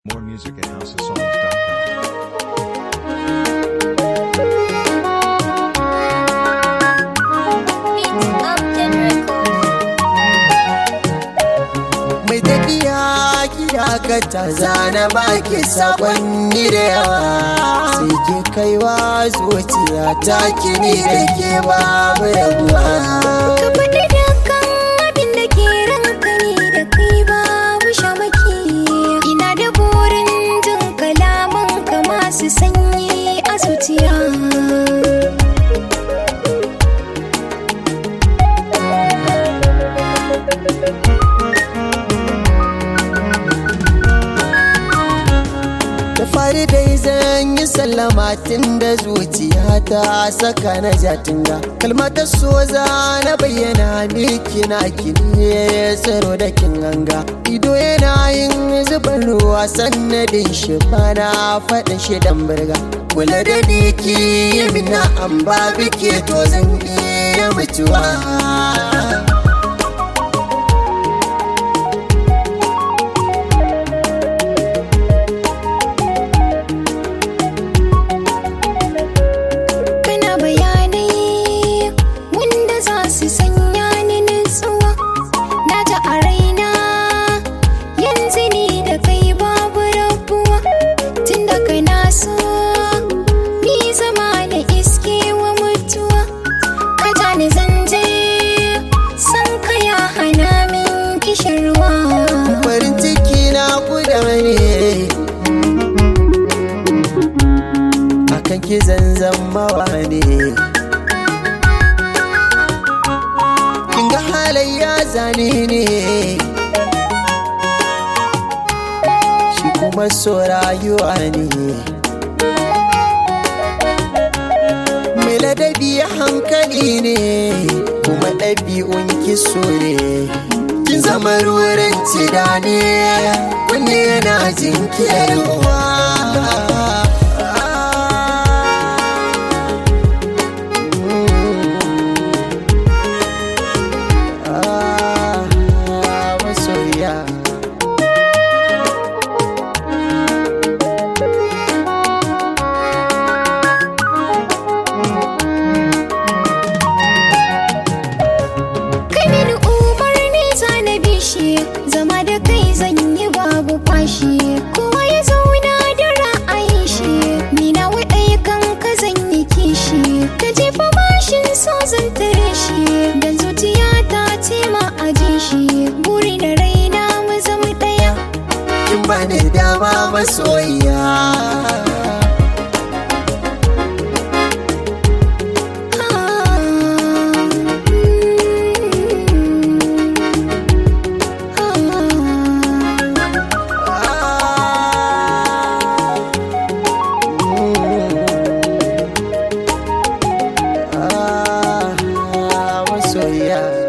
More music at houseofsongs.com. mai tafiya gida ka ta zana baki sakonni da yawa sai ke kaiwa zuciya ta kini da ke babu rabuwa Ka faɗi dukkan abin da ke ranka ne da kai babu shamaki Ina da burin jin kalaman ka masu sanyi a zuciya da fari dai zan yi sallama tun da zuciya ta saka na jatinga kalmatar so za na bayyana miki na kini tsaro da kin ganga ido yana yin zuban ruwa sannadin shi bana faɗin shi dan birga kula da ni ki yi mina an ba bike to zan iya mutuwa Kana bayanai wanda za su sanya ni nutsuwa Na ta a raina yanzu ni da kai babu rabuwa Tun da kana so ni zama na iske wa mutuwa Ka ja ni zanje san ka ya hana min kishirwa farin ciki na guda ne akan ki zanzan mawa ne kin ga halayya zane ne shi kuma so rayuwa ne mai ladabi hankali ne kuma ɗabi'un kiso ne kin zama ruwan tida ne kunne yana jinkirwa masoya Kai mini umarni ta na bishi zama da kai zan yi babu fashi kowa ya zauna da ra'ayin shi ni na waɗai kan ka zan yi kishi ka jefa mashin so zan tare shi dan zuciya ta ce ma aje shi buri da raina mu zama ɗaya kin bani dama masoyiya Ah, masoyiya